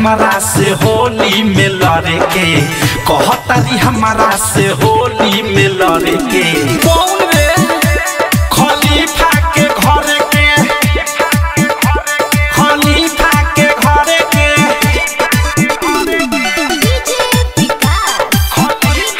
हमारा से होली में लड़े के कहतारी हमारा से होली में लड़े के कौन रे खलीफा के घर के खलीफा के घर के डीजे विकास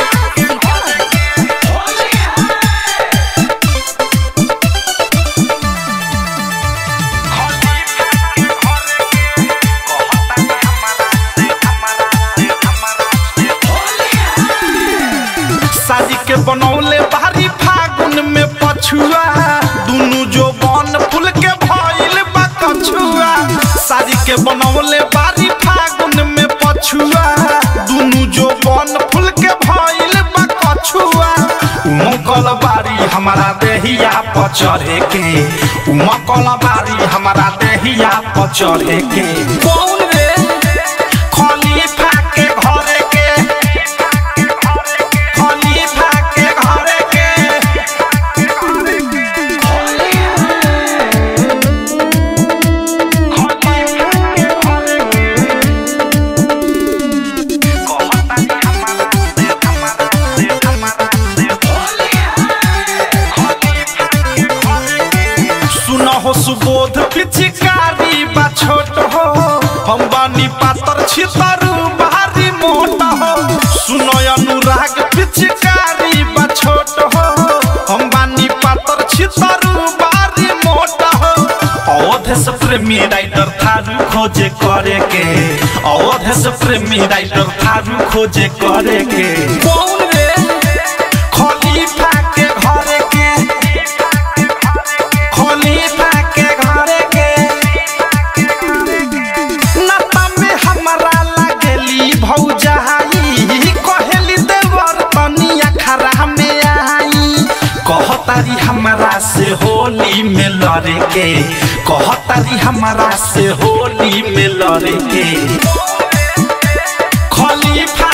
शादी के बनौले बारी फागुन में पछुआ दुनु जो बन फूल के भइल बा कछुआ शादी के बनौले बारी फागुन में पछुआ दुनु जो बन फूल के भइल बा कछुआ उमकल बारी हमारा देहिया पर चढ़े के उमकल बारी हमारा देहिया पर चढ़े के कौन रे खलीफा के घरे के खलीफा के घरे के सुन हो सुबोध पिचकारी बा छोट हो हम बानी पातर छितरू भारी मोट हो सुन अनुराग पिचकारी बा छोट हो हम बानी पातर छितरू भारी मोट हो अवध से प्रेमी राइटर थारू खोजे करे के अवध से प्रेमी राइटर थारू खोजे करे के कौन रे खलीफा के घरे के खलीफा के घरे के नता में हमरा लागली भौजाई कहेली देवर तनिया खरा में आई कहतारी हमरा से होली में लड़े के कहतारी हमरा से होली में लड़े के खलीफा